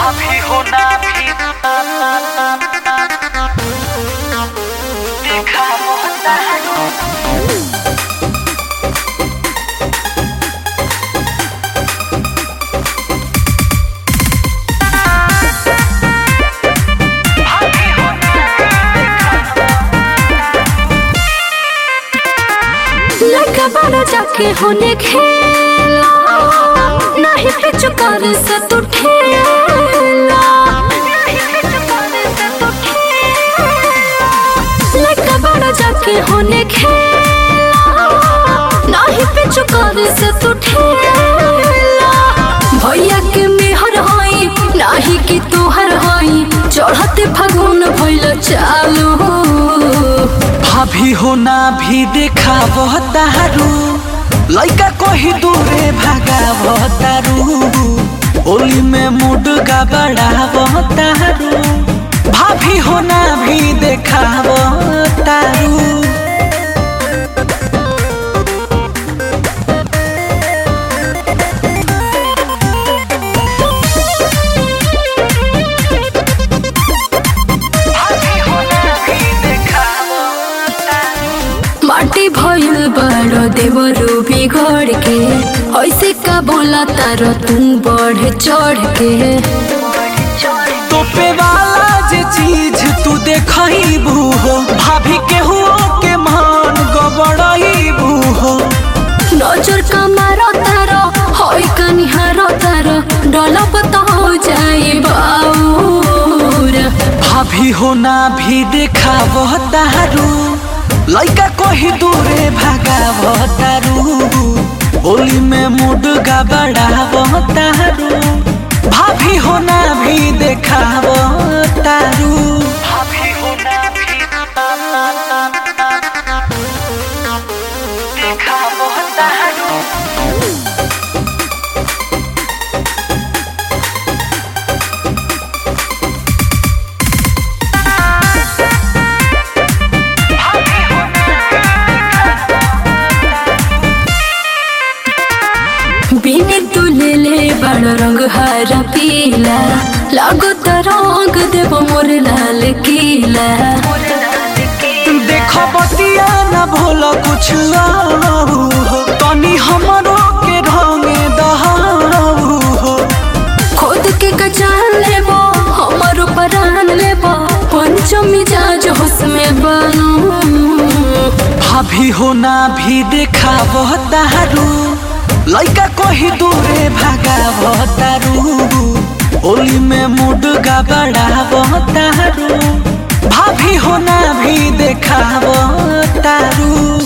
भाभी होना भी देखा होता है भाभी होना लड़का बड़ा जाके होने खेला नहीं पिछु कर से तू ठेला लड़का बड़ा जाके होने खेला नहीं पिछु कर से तू ठेला भैया के मेहर होई नाही कि तोहर होई चढ़ते फागुन भइल चालू भाभी होना भी देखा तारू लइका कही दूरे भागा तारू होली में मूड का बड़ा तारू भाभी होना भी देखा तारू भाभी होना भी देखा माटी भइल बड़ो देवरू बिगड़ के ऐसे का बोला तारो तू बढ़ चढ़ के तोपे वाला जे चीज तू देखबू हो भाभी के हुओ के मान गबड़बू हो नजर का मारो तारो होई कनिहारो तारो डलब तो हो जाए बाऊर भाभी होना भी देखा तारू लइका कही दूरे भागा तारू होली में मूड का बड़ा तारू भाभी होना भी देखा तारू भाभी होना भी देखा तारू बिने तू ले ले बड़ रंग हरा पीला लागो तो रंग देव मोर लाल किला देखो बतिया न भूल कुछ आऊ हो तनी हमरो के रंगे दहाऊ हो खुद के कचान लेबो हमर परान लेबो पंचमी जाज होश में बनू भाभी होना भी देखा तारू लइका कही दूरे भागा तारू होली में मूड का बड़ा तारू भाभी होना भी देखा तारू